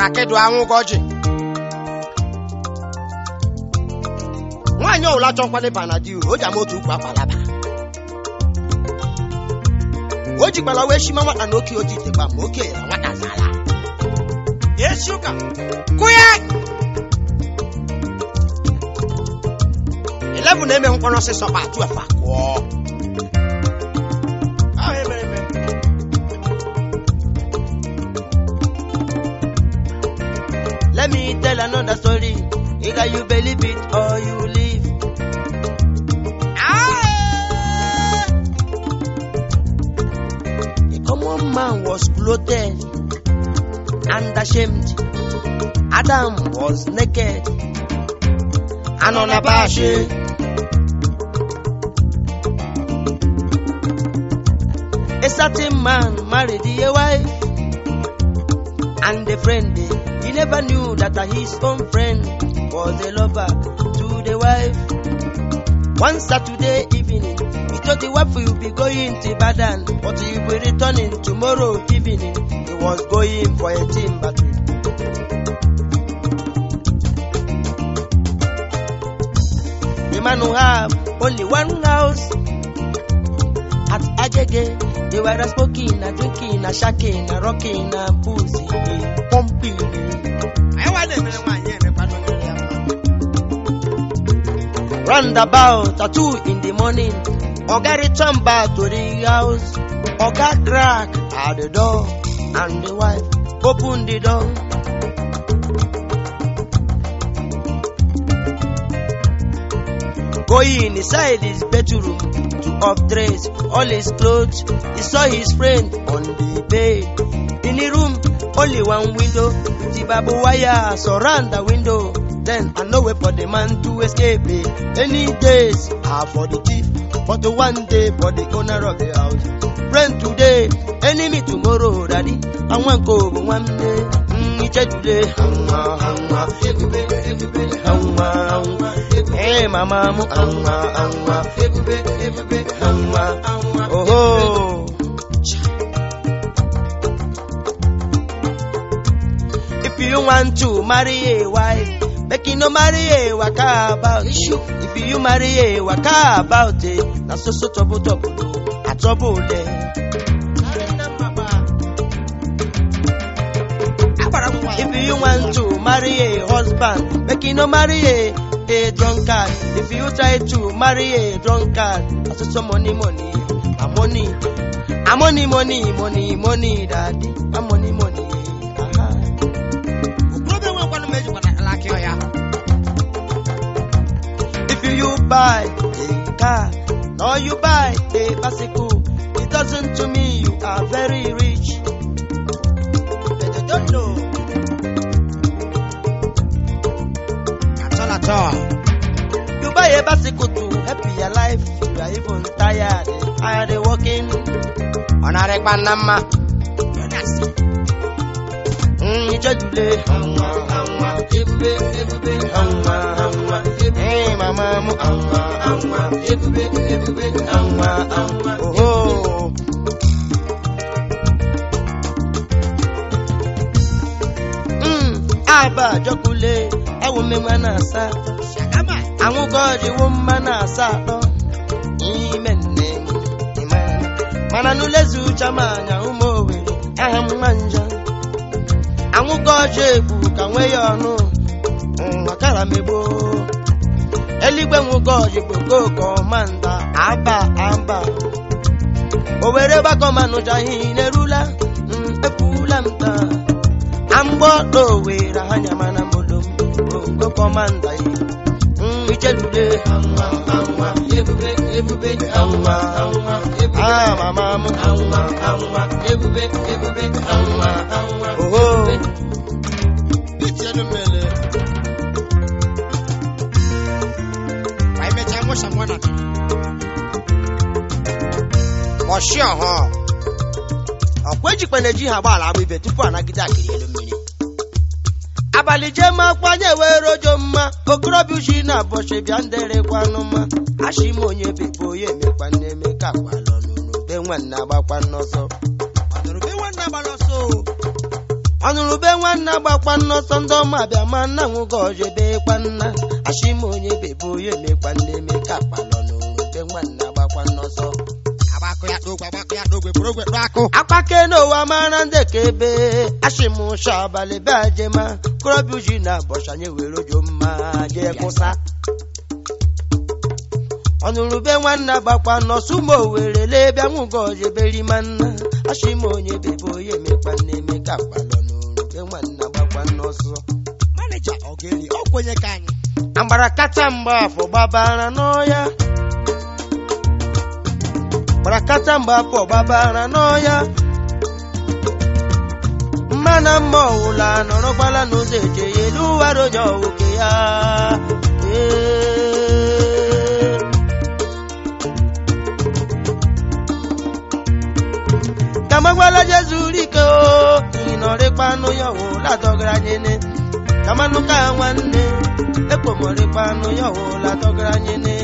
rakedu anwụgọji nwaanyị ọwụla chọkwala ịba na di o ji ama otu ukwu akpalaba o jikwala wee shima nwata na oke oji itekwa ma oke na nwata zala esi ụka kụya 11 na-eme mkpọrọ ọsịsọ kpa 12 akụọ Ahụ emere eme. Let me tell another story. Either you believe it or you leave. Ah! A common man was clothed and ashamed. Adam was naked and unabashed. A certain man married a wife and a friend. He never knew that his own friend was a lover to the wife. One Saturday evening, he told the wife he will be going to Badan, but he will be returning tomorrow evening. He was going for a timber trip. The man who have only one house at Agege, they were smoking, a drinking, a shaking, a rocking, a pussy, a pumping. Anyị nwa na-emere nwaanyị emekwa n'onyere ya mma. Roundabout at two in the morning, Oga return back to the house. Oga crack at the door, and the wife open the door. Going inside his bedroom to undress all his clothes, he saw his friend on the bed. In the room, only one window, the barbed wire surround the window. Then I know way for the man to escape it. Any days are for the thief, but the one day for the owner of the house. Friend today, enemy tomorrow, daddy. I want go one day. Mm, it's today. Hanwa, hanwa, everybody, everybody, hanwa, hanwa. Hey, mama, mu, hanwa, hanwa, everybody, everybody, hanwa, hanwa. Oh, oh. If you want to marry a wife, make you no marry a waka about issue. If you marry a waka about it, na so so trouble trouble o, a trouble there. Agbara m nwa ya. If you want to marry a husband, make you no marry a a drunkard. If you try to marry a drunkard, na so so money money, a money, a money money money money daddy, a money money. Aha. Okorobịa nwekwanụ m ejikwana alaka ọya. If you buy a car or you buy a bicycle, it doesn't to me you are very rich. But they don't know. At all, at all. You buy a bicycle to help your life, you are even tired, tired of walking. Ọ na-arịkwa nna mma. Mm, ijejule. Hanwa, hanwa, ebube, ebube, hanwa, hanwa. Hey, mama mu, hanwa, hanwa, ebube, ebube, hanwa, hanwa. Oh, mm, aba jọkule, ewu mmemme na-asa. Shagama. anwụgọriwo mma na-asa atọ n'ime nne m ịma. mana n'ulezi uche m anya ụmụ owere aha m nwa njọ anwụgọji egbu ka nwee ya ọnụ makara megbo eluigwe nwụgọji bụ koko manda aba aba owere gbakọmanụja ihe na-erula mm, ekwula m taa amgbọdọ owere ha nyamana molom bongo kọmanda yi ijelule anwa anwa ebube ebube anwa anwa ah mama m anwa anwa ebube ebube anwa anwa oho Itienu mmele. Ka emechaa mụsha mụ na Ọshị ọhọ. ọkwa ejikwa na-eji ha agbaala agba ibe tupu anagide akịrị elu mmiri abalị jee ma kwanye were ojo mma okorobịa uchi na abọchị bịa nderekwanụ mma achị m onye bebe onye emekwa nne eme ka agbalọ n'ụlọ be nwanne agbakwa n'ọsọ Ọdụrụ be nwanne agbara ọsọ o. ọnụrụ be nwanna gbakwa nnọsọ ndị ọma bịa ma nna nwụgo ọjọ bekwa nna ashima onye bebe onye mekwa nne eme ka kpalọ n'ụrụ be nwanna gbakwa nnọsọ agbakọ ya n'ogwe agbakọ ya n'ogwe bụrụ ogwe n'akụ akpake n'ụwa mara ndị ka ebe ashimụsha abalị be ajema korobịa uji na bọchanye were ojo mma jee kwụsa ọnụrụ be nwanna gbakwa nọsụ ma owere lebịa nwụgo ọjọ berima nna ashima onye bebe onye mekwa nne eme ka kpalọ n'ụrụ be nwanna gbakwa nnọsọ manija ọgeli ọ kwenye ka anyị agbara kacha mgba afọ gbabara n'ọya gbara kacha mgba afọ gbabara n'ọya mmana mma ọwụla nọrọkwala n'ụzọ eje ya elu ụwara onye ọwụke ya Ee. kamagwala jezuru ike o ịnọrịkpanụ ya ọwụla dọgara nyene kamanụ ka nwanne ekpomọrịkpanụ ya ọwụla dọgara nyene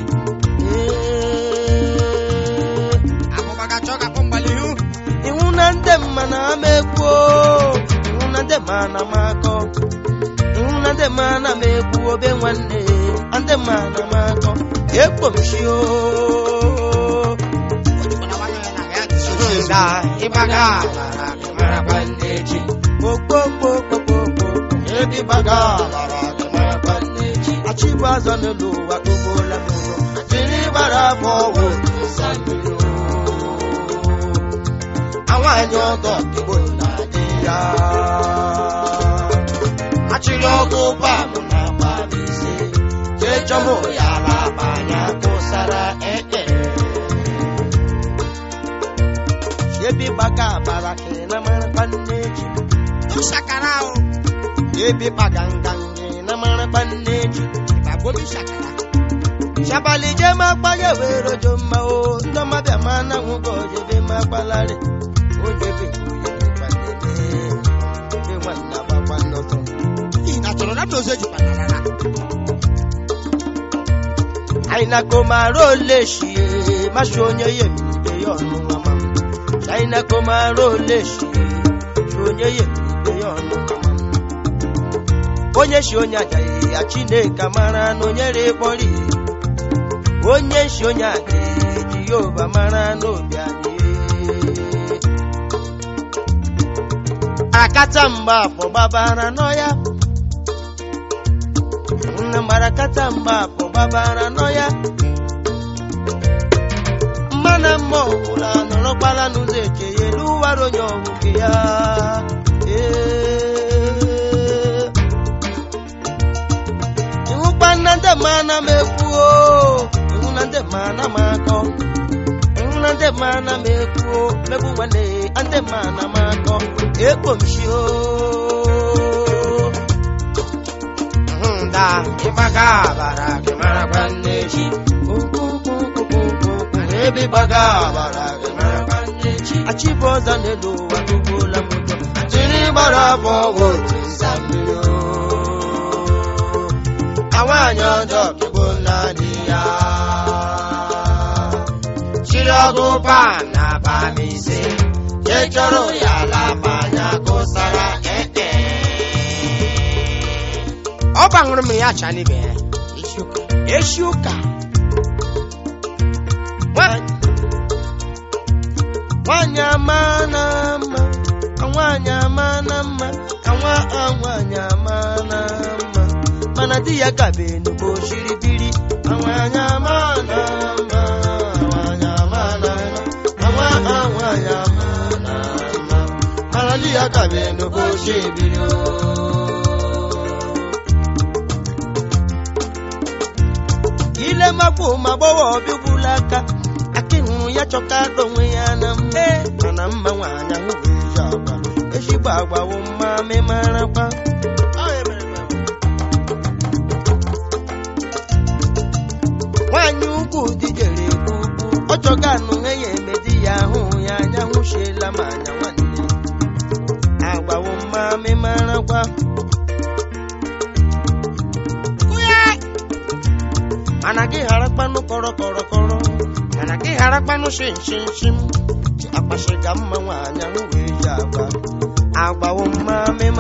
Ee. akụba ga-achọ ka kpọ mgbali ihu iwu na ndị mma na ama ekwuo iwu na ndị mma na m akọ iwu na ndị mma na m ekwu obe nwanne ndị mma na m akọ ekpomshi o mana nwanyị ya na ya dịsi oche da ịgbaga agbara gị marakwa ndị echi okpokpokpokpokpo ebi gbaga agbara gị marakwa ndị echi achịbụ azọ n'elu ụwa kpogbola m ụzọ jiri gbara afọ ọgwụ nsa mmiri o. Awanyị ọdọ igbo na-adị ya achịrị ọgụ bamụ na ise jee chọmụ ya laba anya kụsara eke ebi gbaga abara kere na marakwa nne ji shakara ahụ ebi gbaga nganga na marakwa nne ji ịgbagbobi shakara shabali je ma kpanye were ojo mma o ndọma bịa ma na nwụgo ojebe ma gbalari ojebe onye ebe nwanna gbakwa nnọtọ n'ihi na chọrọ na dozie jikwanarara anyị na komara ole shie masị onye ya emiribe ya ọnụ mama m anyị na komara ole shie shi onye ya emiribe ya ọnụ mama m onye shi onye ajaghị ya chineke mara na onye rekpọrọ onye shi onye ajaghị jehova mara n'obi anyị akata mgba afọ gbabara n'ọya nna marakata mgba afọ gbabara n'ọya mmana mma ọwụla nọrọkwala n'ụzọ eche ya elu ụwara onye ọhụke ya Ee. ịhụkwa nna ndị mana m ekwuo ịhụ na ndị mana m akọ ịhụ na ndị mana m ekwuo megbu nwanne ya ndị mana m akọ ekpomshio da ịgbaga abara gị marakwa nne chi ebe ịgbaga abara gị marakwa nne chi achịbụ ọzọ n'elu ụwa tugbuola m ụjọ jiri gbara afọ ọgwụ otu nsa mmiri o. nwaanyị ọjọọ kegbo naanị ya chiri ọgụ pan na abalị ise je chọrọ ya laba anya kụsara eke ọ gbanwere mmiri ya cha n'ibe ya eshi ụka Nwaanyị- nwaanyị ama na mma ka nwaanyị ama na mma ka nwa a nwaanyị ama na mma mana di ya gabe n'ugbo shiri biri ka nwaanyị ama na mma nwaanyị ama na mma ka nwa a nwaanyị ama na mma mana di ya gabe n'ugbo shiri biri o. ile makwa ma gbọwa ọbịgbula aka akịhụ ya chọka onwe ya na mma mana mma nwaanyị ahụ bụ ezi agwa ezigbo agbawo mma memarakwa nwaanyị ugwu dijere egwu ugwu ọ chọga anụnwe ya eme di ya ahụ ya anya hụchiela ma anya nwanne agbawo mma memarakwa mana gị ghara kpanụ kọrọ kọrọ kọrọ mana gị ghara kpanụ shim shim shim akpasịga mma nwaanyị ahụ wee ji agba agbawo mma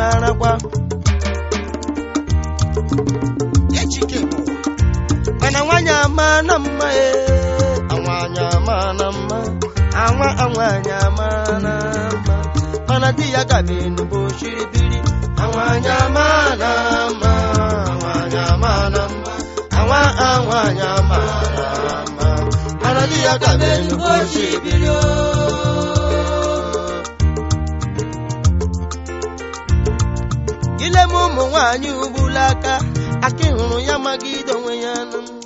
mma e anwanya mara mma anwa anwanya mara mma mana di ya gabe n'ugbo shiri biri anwanya mara mma anwanya mara mma anwa anwanya mara mma mana di ya gabe n'ugbo shiri biri o ile m ụmụ nwaanyị ugbula aka aki hụrụ ya magide onwe ya nụ